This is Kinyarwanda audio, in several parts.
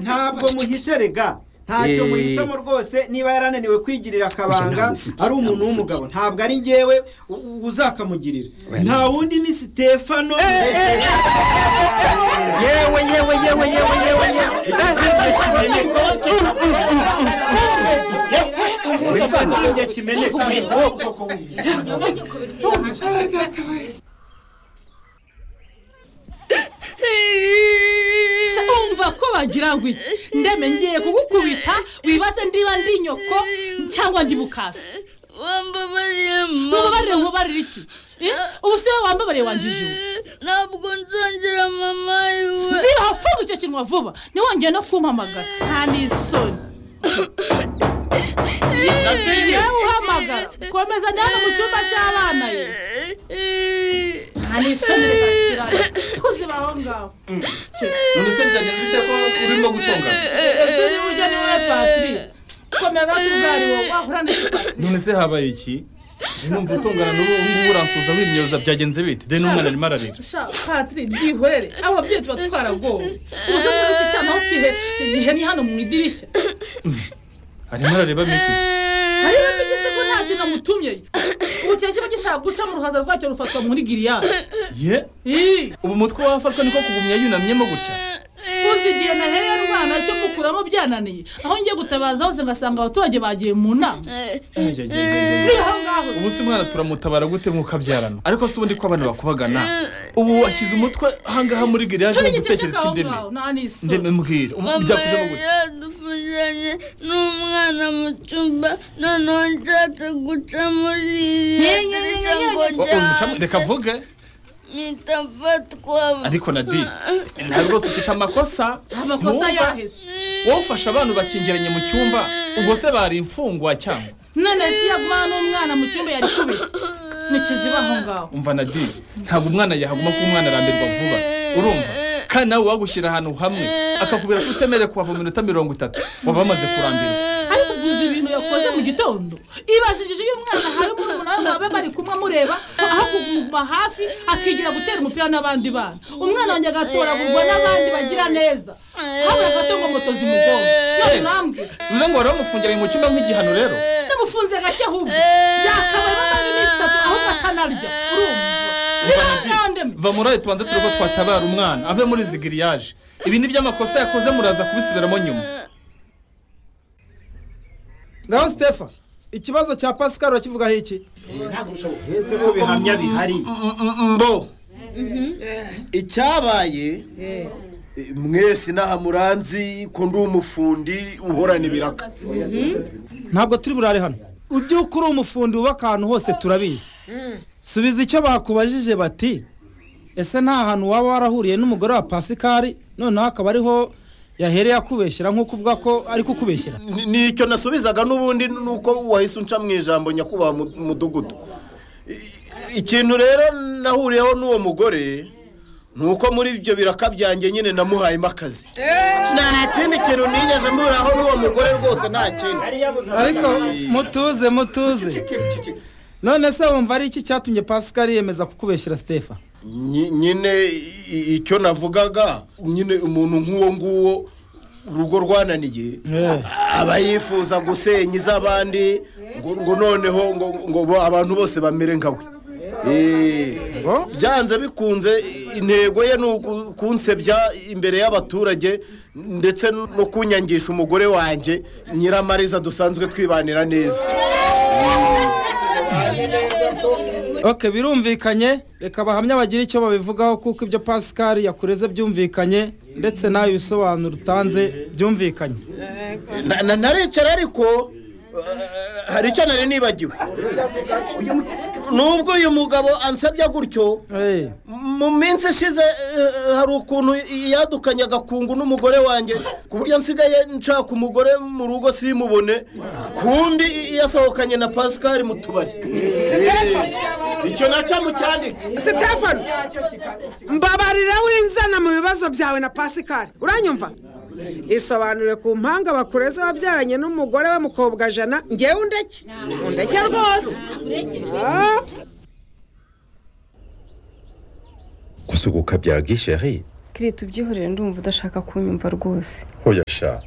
ntabwo muhishe rega ntacyo Eh. muhishamo rwose niba yarananiwe kwigirira akabanga namufite, ari umuntu namufite. w'umugabo ntabwo ari ngewe u- u- uzakamugirira nta wundi ni sitefano yewe yewe yewe yewe yewe Stefano yongeye kimeneka Sha, umva ko bagira ngo iki ndeme ngiye kugukubita wibaze ndiba ndi nyoko cyangwa ndi mukaso wambabariye mubabarire mama mubabarire iki Eh? ubu si wowe wambabariye wanjije ubu ntabwo nzongera mama yiwe ziba vuba icyo kintu vuba ntiwongere no kumpamagara nta n'isoni yewe uhamagara komeza njyana mu cyumba cy'abana ye nta n'isoni bakira tuziba aho ngaho none se byagenda bite ko urimo gutungana ese niba ujya ni wowe patiri komeza kubwari wowe wahura n'ikibazo none se habaye iki numva utungana n'ubu ubu ngubu uransuhuza wimyoza byagenze bite deni umwana arimo ararira sha patiri byihorere abo babyeyi tuba twaragowe ubusa muri iki cyana aho kihe iki gihe ni hano mu idirishya arimo arareba mitizi hariya tugise ko nta kintu amutumye ubu kiba kiba gishaka guca mu ruhaza rwacyo rufatwa muri giriyaje ye ubu mutwe wafatwa niko kugumya yunamyemo gutya uzi igihe naherera umwana cyo gukuramo byananiye aho ngiye gutabaza hose ngasanga abaturage bagiye mu nama ziri aho ngaho ubu si umwana turamutabara gute mukabyarana ariko si ubundi ko abantu bakubagana ubu washyize umutwe ahangaha muri giriyaje mu turi igice gutekereza cy'aho ik'indemi ngaho nta ndemi n'isoni mbwira mama byakujemo yari gutya yadufashanye n'umwana mu cyumba noneho nshatse guca muri iriya dirishya ngo Oh, oh, mucamo- njyane reka avuge mpita mfatwa ariko nadi ntabwo rwose ufite amakosa amakosa Mwumva? yaheze wowe ufasha abantu bakingiranye mu cyumba ubwo se bari imfungwa cyangwa none si yagumana n'umwana mu cyumba yari kubiki ntikiziba aho ngaho umva nadi ntabwo umwana yahaguma kuba umwana arambirwa vuba urumva kandi nawe wagushyira ahantu hamwe akakubwira ko utemerewe kuhava mu minota mirongo itatu waba wamaze kurambirwa ariko uguze ibintu yakoze mu gitondo ibazigije iyo umwana ahaye umuntu nawe baba bari kumwe amureba aho kuguma hafi akigira gutera umupira n'abandi bana umwana wanjye agatoragurwa n'abandi bagira neza hano bafata ngo moto zimugonga none ntambwe bivuze ngo wari wamufungiranye mu cyumba nk'igihano rero namufunze gake ahubwo yakabaye amasaha iminsi itatu ahubwo akanarya urumva zirangandemo va muri ayo tubanza tureba twatabara umwana ave muri izi giriyaje ibi ni by'amakosa yakoze muraza kubisubiramo nyuma ngaho sitefa ikibazo cya pascal urakivugaho iki ese ko bihamya bihari mbo icyabaye eh, mwese inaha muranzi ko ndi umufundi uhorana ibiraka ntabwo turi burare hano ubyuka uri umufundi wubaka ahantu hose turabizi subiza icyo bakubajije bati ese nta hantu waba warahuriye n'umugore wa pasikari noneho akaba ariho yahereye akubeshyera nk'uko uvuga ko ari kukubeshyera Ni- nicyo nasubizaga n'ubundi ni uko wahise unca mu ijambo nyakubahwa mu- mudugudu I- ikintu rero nahuriyeho n'uwo mugore ni uko muri ibyo biraka byanjye nyine namuhayemo akazi nta kindi kintu nigeze mburaho n'uwo mugore rwose nta kindi ariko mutuze mutuze none se wumva ari iki cyatumye pasikari yemeza kukubeshyira sitefa Nyi- nyine i- icyo navugaga nyine umuntu nk'uwo nguwo urugo rwananiye aba yifuza gusenya iz'abandi ngo ngo noneho ngo ngo bo- abantu bose bamere nka we Eh, byanze bikunze intego ye ni uku- kunsebya imbere y'abaturage ndetse no kunyangisha umugore wanjye nyiramariza dusanzwe twibanira neza oke birumvikanye reka bahamya bagire icyo babivugaho kuko ibyo pasikari yakureze byumvikanye ndetse nawe ibisobanuro utanze byumvikanye Na- na- naricara ariko eh, hari icyo nari nibagiwe nubwo uyu mugabo ansabya gutyo Eh, mu minsi ishize eh, hari ukuntu yadukanye agakungu n'umugore wanjye ku buryo nsigaye nshaka umugore mu rugo simubone kumbi i- yasohokanye na pasikari mu tubari Eh, icyo nacyo mucyandika sitefano mbabarira winzana mu bibazo byawe na pasikari uranyumva isobanure ku mpanga bakureze wabyaranye n'umugore we mukobwa jana ngewe undeke undeke rwose Ah, gusuhuka bya gisheri kiri tubyihorere ndumva udashaka kunyumva rwose hoya sha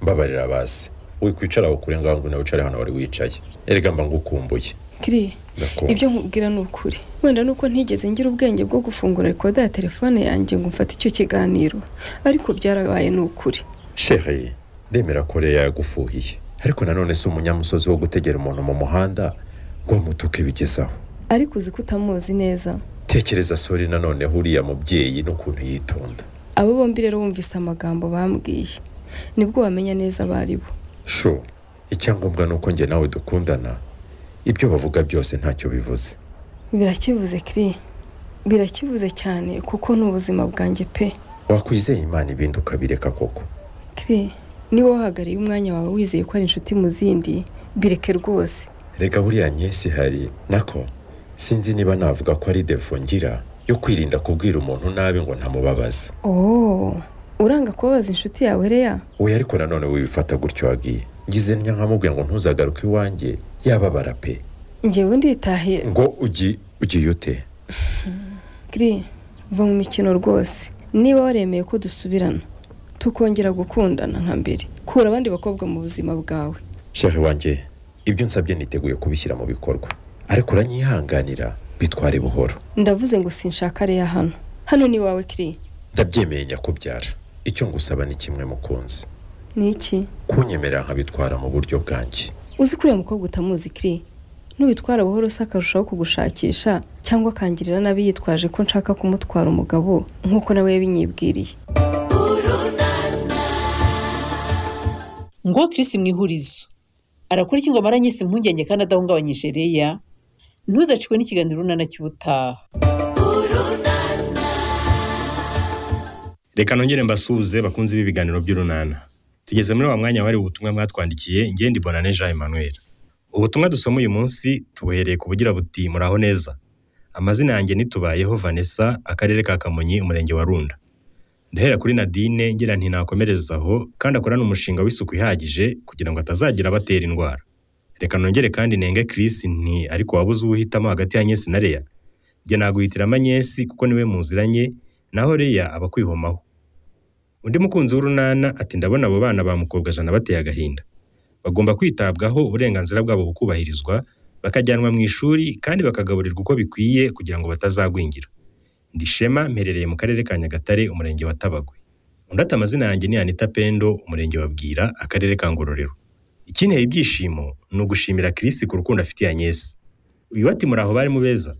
mbabarira basi wikwicara ukure ngaho ngo nawe wicare hano wari wicaye erega mba ngukumbuye kiriya Ndakubona. ibyo nkubwira ni ukuri wenda nuko ntigeze ngira ubwenge bwo gufungura rekoda ya telefone yanjye ngo mfate icyo kiganiro ariko byarabaye ni ukuri sheri ndemera ko rero yagufuhiye ariko nanone si umunyamusozi wo gutegera umuntu mu muhanda ngo mutuke bigezaho ariko uzi ko utamuzi neza tekereza sori nanone huriya mubyeyi n'ukuntu yitonda abo bombi rero bumvise amagambo bambwiye nibwo wamenya neza abo ari bo sho icyangombwa ni uko njye nawe dukundana ibyo bavuga byose ntacyo bivuze birakivuze kiri birakivuze cyane kuko ni ubuzima bwanjye pe wakwizeye imana ibindi ukabireka koko kiri niba wahagarariye umwanya wawe wizeye ko ari inshuti mu zindi bireke rwose reka buriya nyesi hari nako sinzi niba navuga ko ari defo ngira yo kwirinda kubwira umuntu nabi ngo ntamubabaze oh uranga kubabaza inshuti yawe reya we ariko nanone wibifata gutyo wagiye ngize ntya nkamubwira ngo ntuzagaruke iwanjye yababara pe njyewe nditahiye ngo ugi ugiye ute Kiri, va mu mikino rwose niba waremeye ko dusubirana tukongera gukundana nka mbere kura abandi bakobwa mu buzima bwawe shehe wanjye ibyo nsabye niteguye kubishyira mu bikorwa ariko uranyihanganira bitware buhoro ndavuze ngo sinshaka reya hano hano ni iwawe kiri ndabyemeye nyakubyara icyo ngusaba ni kimwe mukunzi ni iki kunyemerera nkabitwara mu buryo bwanjye uzi ko uriya mukobwa utamuzi kiri nubitwara buhoro se akarushaho kugushakisha cyangwa akangirira nabi yitwaje ko nshaka kumutwara umugabo nk'uko nawe yabinyibwiriye ngo Chris mu ihurizo arakora iki ngo amaranye si impungenge kandi adahungabanyije reya ntuzacikwe n'ikiganiro runana cy'ubutaha reka nongere mbasuhuze bakunze ibi biganiro by'urunana tugeze muri wa mwanya wari ubutumwa mwatwandikiye ngendi bonane jean emmanuel ubutumwa dusoma uyu munsi tubuhereye ku bugira buti muraho neza amazina yanjye nitubayeho vanessa akarere ka kamonyi umurenge wa runda ndahera kuri nadine ngira nti nakomereza aho kandi akorane umushinga w'isuku ihagije kugira ngo atazagira abatera indwara reka nongere kandi nenge Chris nti ariko wabuze uwuhitamo hagati ya nyesi na reya njye naguhitiramo nyesi kuko niwe muziranye naho reya aba akwihomaho undi mukunzi w'urunana ati ndabona abo bana ba mukobwajana bateye agahinda bagomba kwitabwaho uburenganzira bwabo bukubahirizwa bakajyanwa mu ishuri kandi bakagaburirwa uko bikwiye kugira ngo batazagwingira ndishema mperereye mu karere ka nyagatare umurenge wa tabagwe undi ati amazina yanjye ni anita pendo umurenge wa bwira akarere ka ngororero ikinteye ibyishimo ni ugushimira kirisi ku rukundo afitiye anyesi uyu ati muri aho bari mu beza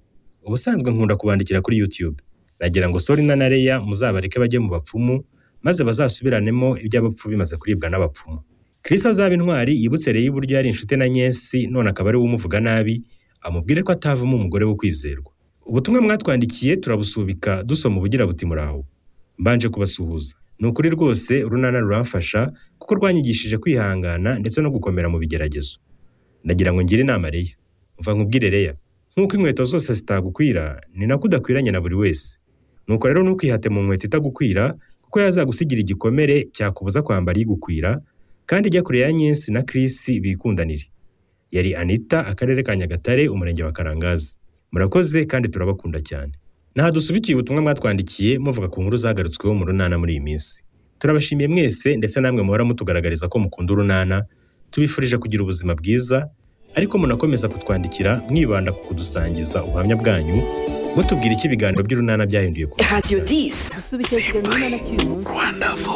ubusanzwe nkunda kubandikira kuri youtube nagira ngo sori na nareya muzabareke bajye mu bapfumu maze bazasubiranemo iby'abapfu bimaze kuribwa n'abapfumu kirisi azaba intwari yibutse rero iburyo yari inshuti na nyesi none akaba ari we umuvuga nabi amubwire ko atavamo umugore wo kwizerwa ubutumwa mwatwandikiye turabusubika dusoma ubugira buti muraho mbanje kubasuhuza ni ukuri rwose urunana ruramfasha kuko rwanyigishije kwihangana ndetse no gukomera mu bigeragezo ndagira ngo ngire inama reya mva nkubwire reya nk'uko inkweto zose zitagukwira ni nako udakwiranye na buri wese nuko rero ntukihate mu nkweto itagukwira kuko yazagusigira igikomere cyakubuza kwambara igukwira kandi ijya kure ya nyinsi na kirisi bikundanire yari anita akarere ka nyagatare umurenge wa karangazi murakoze kandi turabakunda cyane ntadusubikiye ubutumwa mwatwandikiye muvuga ku nkuru zagarutsweho mu runana muri iyi minsi turabashimiye mwese ndetse namwe muhora mutugaragariza ko mukunda urunana tubifurije kugira ubuzima bwiza ariko munakomeza kutwandikira mwibanda ku kudusangiza ubuhamya bwanyu mutubwira icyo ibiganiro by'urunana byahinduye ku Had you this? gusubikira ikiganiro runana cy'uyu munsi Wonderful.